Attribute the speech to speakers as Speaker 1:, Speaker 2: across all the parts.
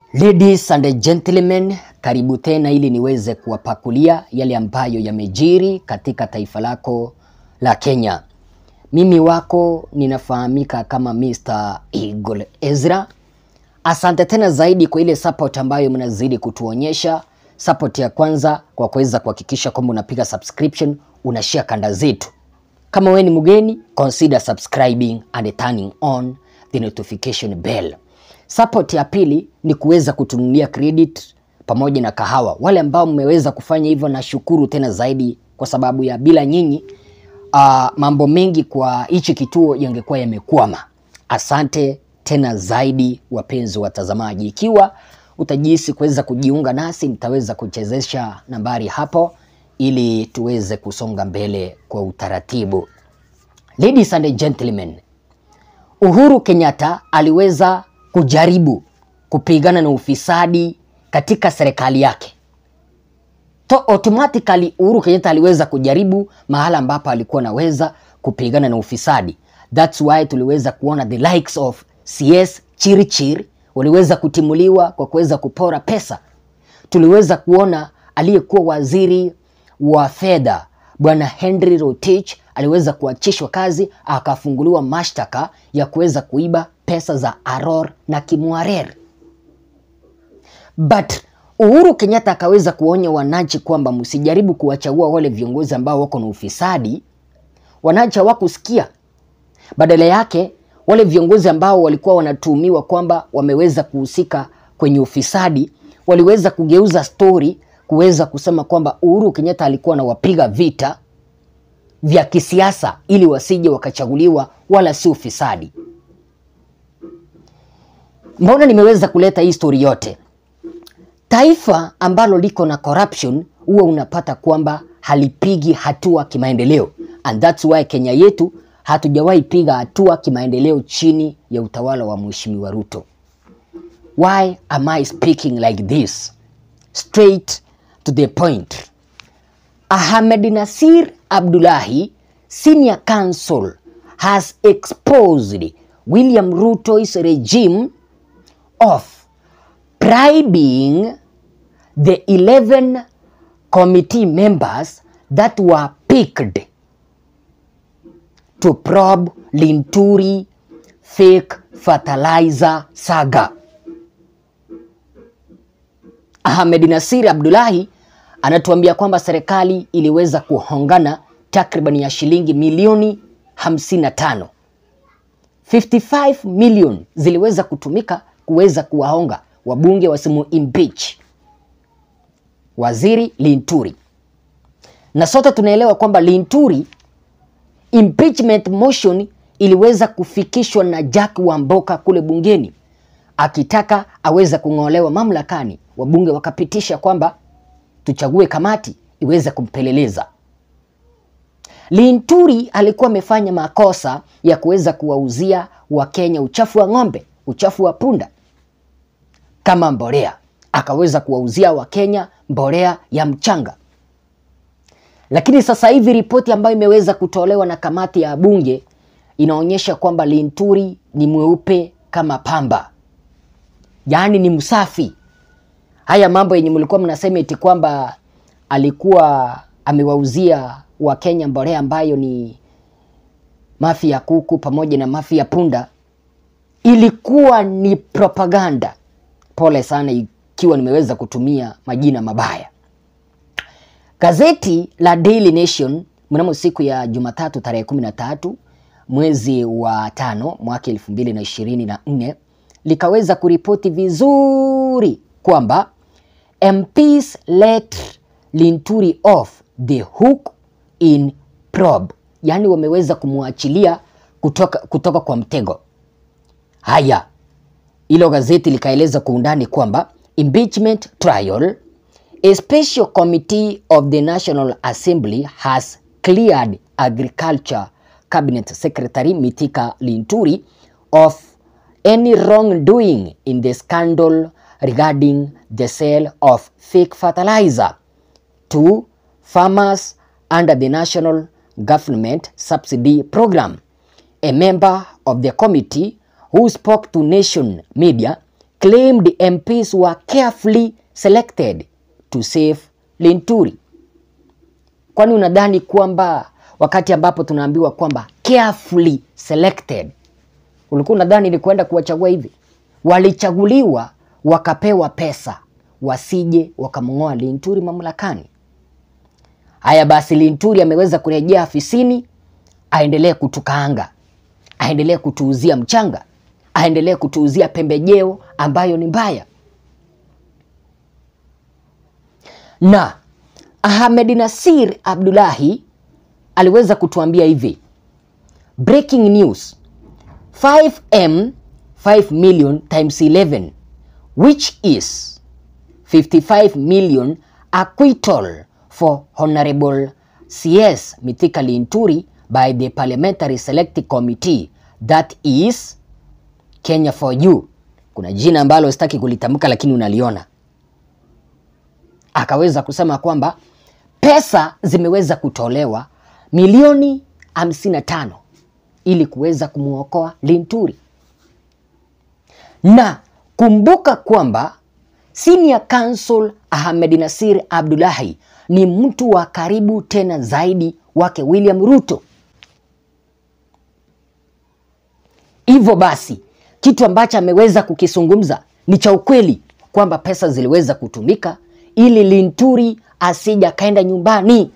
Speaker 1: Ladies and gentlemen, karibu tena ili niweze kuwapakulia yale ambayo yamejiri katika taifa lako la Kenya. Mimi wako ninafahamika kama Mr. Eagle Ezra. Asante tena zaidi kwa ile support ambayo mnazidi kutuonyesha. Support ya kwanza kwa kuweza kuhakikisha kwamba unapiga subscription, unashare kanda zetu. Kama wewe ni mgeni, consider subscribing and turning on the notification bell. Support ya pili ni kuweza kutunulia credit pamoja na kahawa. Wale ambao mmeweza kufanya hivyo, nashukuru tena zaidi, kwa sababu ya bila nyinyi uh, mambo mengi kwa hichi kituo yangekuwa yamekwama. Asante tena zaidi, wapenzi watazamaji. Ikiwa utajihisi kuweza kujiunga nasi, nitaweza kuchezesha nambari hapo ili tuweze kusonga mbele kwa utaratibu. Ladies and gentlemen, Uhuru Kenyatta aliweza kujaribu kupigana na ufisadi katika serikali yake. To automatically Uhuru Kenyatta aliweza kujaribu mahala ambapo alikuwa anaweza kupigana na ufisadi. That's why tuliweza kuona the likes of CS Chirchir waliweza kutimuliwa kwa kuweza kupora pesa. Tuliweza kuona aliyekuwa waziri wa fedha Bwana Henry Rotich aliweza kuachishwa kazi akafunguliwa mashtaka ya kuweza kuiba pesa za Aror na Kimwarer. But Uhuru Kenyatta akaweza kuonya wananchi kwamba msijaribu kuwachagua wale viongozi ambao wako na ufisadi. Wananchi hawakusikia. Badala yake wale viongozi ambao walikuwa wanatuhumiwa kwamba wameweza kuhusika kwenye ufisadi waliweza kugeuza stori kuweza kusema kwamba Uhuru Kenyatta alikuwa anawapiga vita vya kisiasa ili wasije wakachaguliwa wala si ufisadi. Mbona nimeweza kuleta hii story yote? Taifa ambalo liko na corruption huwa unapata kwamba halipigi hatua kimaendeleo, and that's why Kenya yetu hatujawahi piga hatua kimaendeleo chini ya utawala wa Mheshimiwa Ruto. Why am I speaking like this? Straight to the point. Ahmed Nasir Abdullahi, senior counsel, has exposed William Ruto's regime of bribing the 11 committee members that were picked to probe Linturi fake fertilizer saga. Ahmed Nasir Abdullahi anatuambia kwamba serikali iliweza kuhongana takriban ya shilingi milioni 55. 55 million ziliweza kutumika kuweza kuwahonga wabunge wasimu impeach waziri Linturi, na sote tunaelewa kwamba Linturi impeachment motion iliweza kufikishwa na Jack Wamboka kule bungeni akitaka aweze kung'olewa mamlakani. Wabunge wakapitisha kwamba tuchague kamati iweze kumpeleleza. Linturi alikuwa amefanya makosa ya kuweza kuwauzia Wakenya uchafu wa ng'ombe, uchafu wa punda kama mbolea, akaweza kuwauzia Wakenya mbolea ya mchanga. Lakini sasa hivi ripoti ambayo imeweza kutolewa na kamati ya bunge inaonyesha kwamba Linturi ni mweupe kama pamba, yaani ni msafi. Haya mambo yenye mlikuwa mnasema eti kwamba alikuwa amewauzia Wakenya mbolea ambayo ni mafi ya kuku pamoja na mafi ya punda, ilikuwa ni propaganda. Pole sana ikiwa nimeweza kutumia majina mabaya. Gazeti la Daily Nation mnamo siku ya Jumatatu tarehe 13 mwezi wa tano mwaka elfu mbili na ishirini na nne likaweza kuripoti vizuri kwamba MPs let Linturi off the hook in probe, yaani wameweza kumwachilia kutoka, kutoka kwa mtego. Haya, hilo gazeti likaeleza kwa undani kwamba impeachment trial a special committee of the National Assembly has cleared Agriculture Cabinet Secretary Mithika Linturi of any wrongdoing in the scandal regarding the sale of fake fertilizer to farmers under the National Government Subsidy Program. A member of the committee who spoke to Nation Media claimed MPs were carefully selected to save Linturi. Kwani unadhani kwamba wakati ambapo tunaambiwa kwamba carefully selected, ulikuwa unadhani ni kwenda kuwachagua hivi? Walichaguliwa wakapewa pesa wasije wakamng'oa Linturi mamlakani. Haya basi, Linturi ameweza kurejea afisini, aendelee kutukaanga, aendelee kutuuzia mchanga, aendelee kutuuzia pembejeo ambayo ni mbaya. Na Ahmed Nasir Abdullahi aliweza kutuambia hivi, breaking news 5m 5 million times 11 which is 55 million acquittal for Honorable CS Mithika Linturi by the Parliamentary Select Committee that is Kenya for you. Kuna jina ambalo sitaki kulitamka lakini unaliona. Akaweza kusema kwamba pesa zimeweza kutolewa milioni 55 ili kuweza kumwokoa Linturi. Na kumbuka kwamba Senior Counsel Ahmed Nasir Abdullahi ni mtu wa karibu tena zaidi wake William Ruto. Hivyo basi kitu ambacho ameweza kukizungumza ni cha ukweli kwamba pesa ziliweza kutumika ili Linturi asija kaenda nyumbani.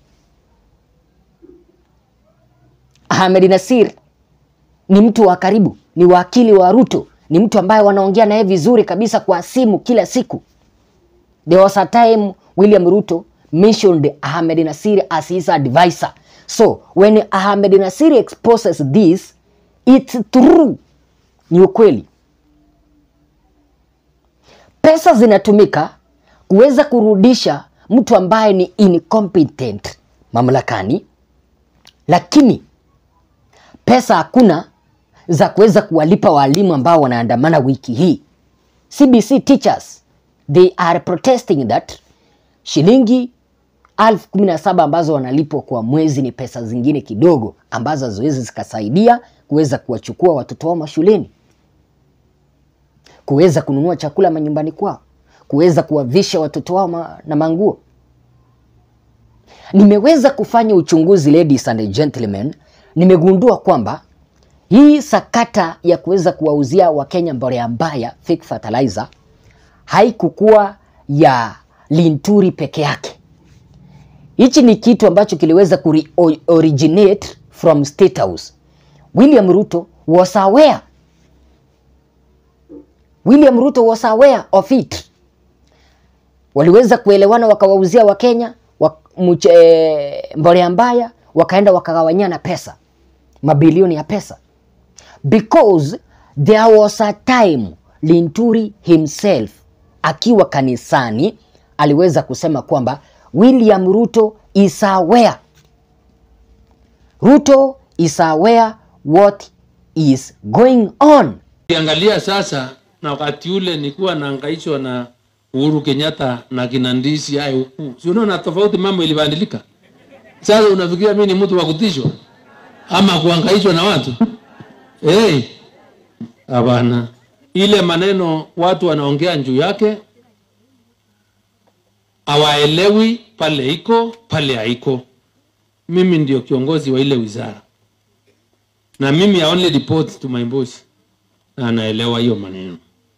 Speaker 1: Ahmed Nasir ni mtu wa karibu, ni wakili wa Ruto, ni mtu ambaye wanaongea naye vizuri kabisa kwa simu kila siku. There was a time William Ruto mentioned Ahmed Nasir as his advisor. So when Ahmed Nasir exposes this, it's true, ni ukweli. Pesa zinatumika kuweza kurudisha mtu ambaye ni incompetent mamlakani, lakini pesa hakuna za kuweza kuwalipa walimu ambao wanaandamana wiki hii. CBC teachers they are protesting that shilingi elfu kumi na saba ambazo wanalipwa kwa mwezi ni pesa zingine kidogo ambazo haziwezi zikasaidia kuweza kuwachukua watoto wao mashuleni, kuweza kununua chakula manyumbani kwao, kuweza kuwavisha watoto wao ma na manguo. Nimeweza kufanya uchunguzi, ladies and gentlemen, nimegundua kwamba hii sakata ya kuweza kuwauzia Wakenya mbolea mbaya fake fertilizer haikukuwa ya Linturi peke yake. Hichi ni kitu ambacho kiliweza kuri originate from State House. William Ruto was aware. William Ruto was aware of it. Waliweza kuelewana wakawauzia Wakenya wa, mche, mbolea mbaya wakaenda wakagawanyana pesa mabilioni ya pesa because there was a time Linturi himself akiwa kanisani aliweza kusema kwamba William Ruto is aware. Ruto is aware what is going on.
Speaker 2: Ukiangalia sasa na wakati ule nilikuwa naangaishwa na Uhuru Kenyatta na kina Ndisi hayo huku. Si unaona tofauti mambo ilibadilika. Sasa unafikiria mimi ni mtu wa kutishwa ama kuangaishwa na watu? Eh. Hey, hapana. Ile maneno watu wanaongea juu yake hawaelewi pale iko pale haiko. Mimi ndio kiongozi wa ile wizara, na mimi I only report to my boss, na anaelewa hiyo maneno,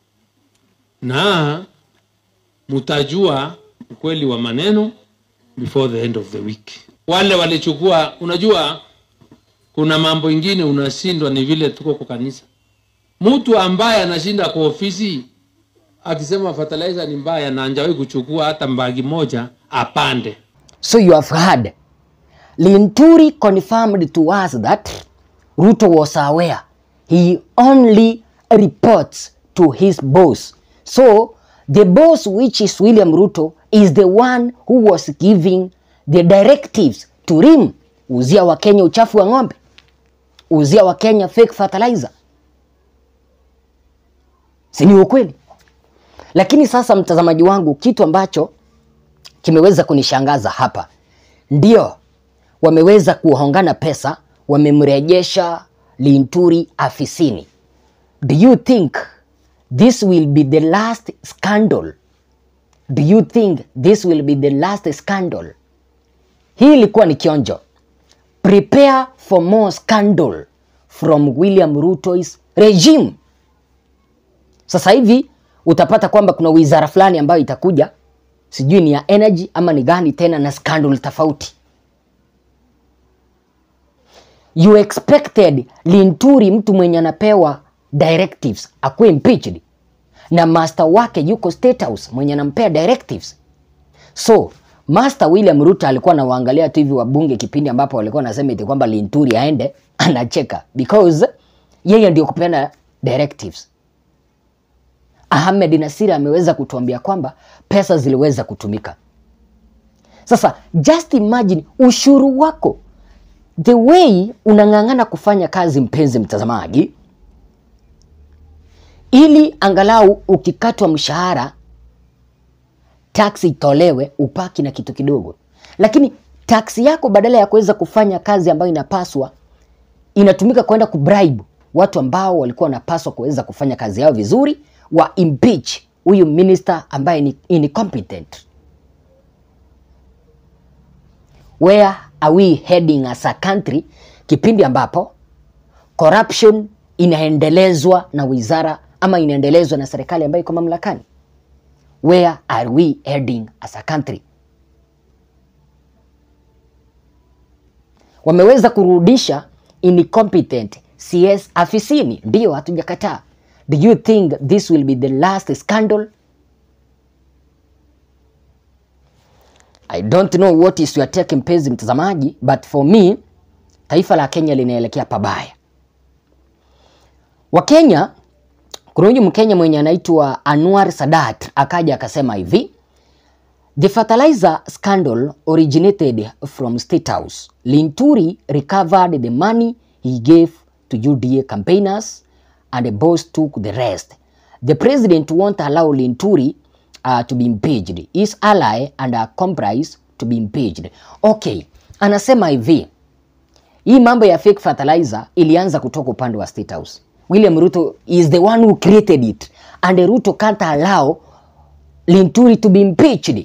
Speaker 2: na mtajua ukweli wa maneno before the end of the week. Wale walichukua, unajua kuna mambo ingine unashindwa, ni vile tuko kwa kanisa. Mtu ambaye anashinda kwa ofisi akisema fertilizer ni mbaya na anjawahi kuchukua hata mbagi moja apande.
Speaker 1: So you have heard. Linturi confirmed to us that Ruto was aware. He only reports to his boss. So the boss which is William Ruto is the one who was giving the directives to him. Uzia Wakenya uchafu wa ng'ombe. Uzia Wakenya fake fertilizer. Si ni ukweli? Lakini sasa, mtazamaji wangu, kitu ambacho kimeweza kunishangaza hapa, ndio wameweza kuhongana pesa, wamemrejesha Linturi afisini. Do you think this will be the last scandal? Do you think this will be the last scandal? Hii ilikuwa ni kionjo. Prepare for more scandal from William Ruto's regime. Sasa hivi utapata kwamba kuna wizara fulani ambayo itakuja, sijui ni ya energy ama ni gani tena, na scandal tofauti. You expected Linturi, mtu mwenye anapewa directives, akuwe impeached na master wake yuko State House mwenye anampea directives. So Master William Ruto alikuwa anawaangalia tu hivi wabunge kipindi ambapo walikuwa wanasema eti kwamba Linturi aende, anacheka because yeye ndio kupeana directives. Ahmed Nasir ameweza kutuambia kwamba pesa ziliweza kutumika. Sasa just imagine ushuru wako, the way unang'ang'ana kufanya kazi, mpenzi mtazamaji, ili angalau ukikatwa mshahara taksi itolewe upaki na kitu kidogo, lakini taksi yako badala ya kuweza kufanya kazi ambayo inapaswa inatumika kwenda kubribe watu ambao walikuwa wanapaswa kuweza kufanya kazi yao vizuri, wa impeach huyu minister ambaye ni incompetent. Where are we heading as a country, kipindi ambapo corruption inaendelezwa na wizara ama inaendelezwa na serikali ambayo iko mamlakani? Where are we heading as a country? Wameweza kurudisha incompetent CS afisini, ndio, hatujakataa. Do you think this will be the last scandal? I don't know what is your take, mpenzi mtazamaji, but for me taifa la Kenya linaelekea pabaya. Wakenya kuna huyu Mkenya mwenye anaitwa Anwar Sadat akaja akasema hivi, the fertilizer scandal originated from State House. Linturi recovered the money he gave to UDA campaigners and the boss took the rest. The president won't allow Linturi uh, to be impeached. His ally and accomplice to be impeached. Okay, anasema hivi, hii mambo ya fake fertilizer ilianza kutoka upande wa State House. William Ruto is the one who created it and Ruto can't allow Linturi to be impeached.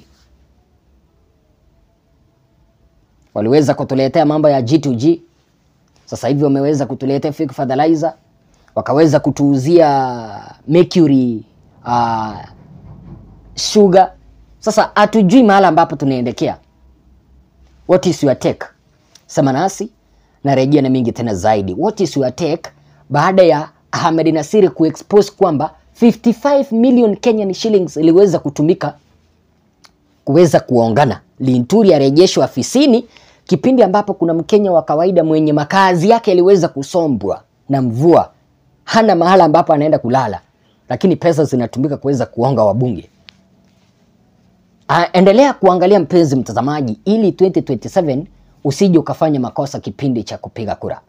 Speaker 1: Waliweza kutuletea mambo ya G2G, sasa hivi wameweza kutuletea fake fertilizer, wakaweza kutuuzia mercury uh, sugar. Sasa hatujui mahala ambapo tunaendekea. What is your take? Sema nasi na rejea na mingi tena zaidi. What is your take baada ya Ahmed Nasiri kuexpose kwamba 55 million Kenyan shillings iliweza kutumika kuweza kuongana. Linturi arejeshwa afisini kipindi ambapo kuna Mkenya wa kawaida mwenye makazi yake yaliweza kusombwa na mvua, hana mahala ambapo anaenda kulala, lakini pesa zinatumika kuweza kuonga wabunge. Ah, endelea kuangalia mpenzi mtazamaji, ili 2027 usije ukafanya makosa kipindi cha kupiga kura.